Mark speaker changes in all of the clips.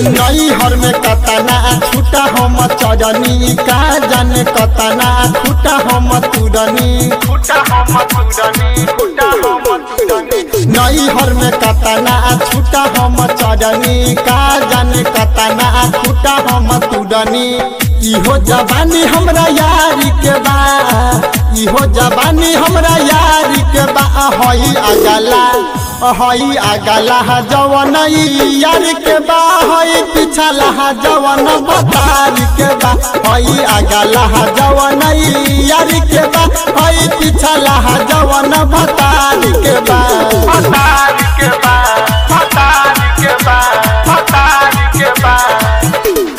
Speaker 1: नई हर में कतना छूटा हम चरनी का जाने कतना छूटा हम तुरनी
Speaker 2: फुटा हम तुरनी फुटा हम तुरनी
Speaker 1: नई हर में कतना छूटा हम चरनी का जाने कतना छूटा हम तुरनी इहो जवानी हमरा यारी के बा इहो जवानी हमरा यारी के बा हई अगला हई अगला जवन यार के बा हई पिछला जवन बतार के बा हई अगला जवन यार के बा हई पिछला जवन बतार के बा
Speaker 2: फतार के बाद फतार के बाद फतार के बाद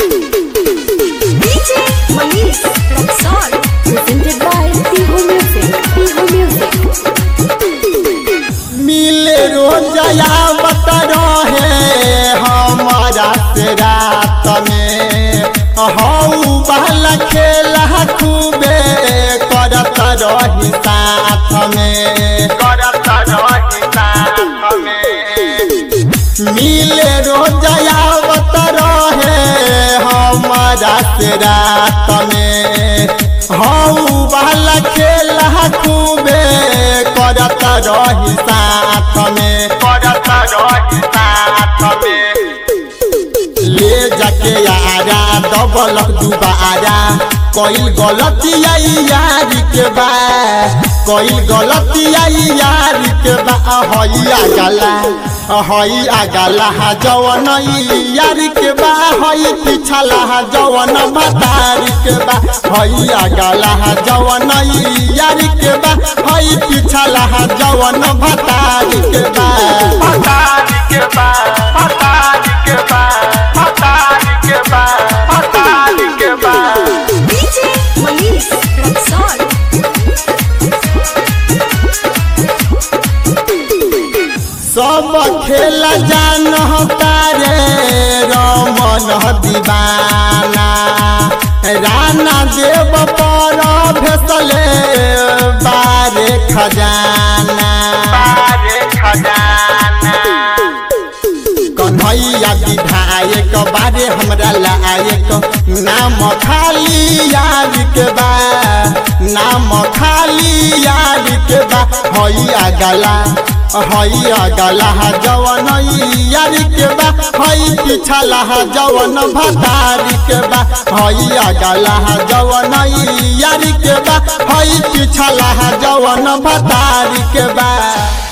Speaker 3: DJ Manish Luxor, presented by Tihu Music. Tihu Music.
Speaker 1: मिले रोजया बत रहे हमारा से रात में हऊ बहला खेला खूबे करत रही साथ में
Speaker 2: करत रही साथ में
Speaker 1: मिले रोजया बत रहे हमारा से रात में हऊ बहला खेला खूबे करत रही साथ में
Speaker 2: करत रही साथ में
Speaker 1: ले जाके यारा डबल दुबारा कोई गलती आई यार के बा कोई गलती आई यार के बा हई आगला हई आगला जवन यार के बा हई पिछला जवन मतार के बा हई आगला जवन यार के बा हई पिछला जवन भतार के बा
Speaker 2: फतार के बाद फतार के बाद फतार के बाद फतार के बाद
Speaker 3: DJ Manish Luxor.
Speaker 1: सब खेल जान तारे रमन दीवाना राना देव पर भेसले बारे खजाना
Speaker 2: बारे खजाना
Speaker 1: कन्हैया विधायक बारे हमरा लायक नाम खाली यार के बा नाम खाली यार के बा हई अगला हई अगला जवन यार के बा हई पिछला जवन भतार के बा हई अगला जवन यार के बा हई पिछला जवन भतार के बा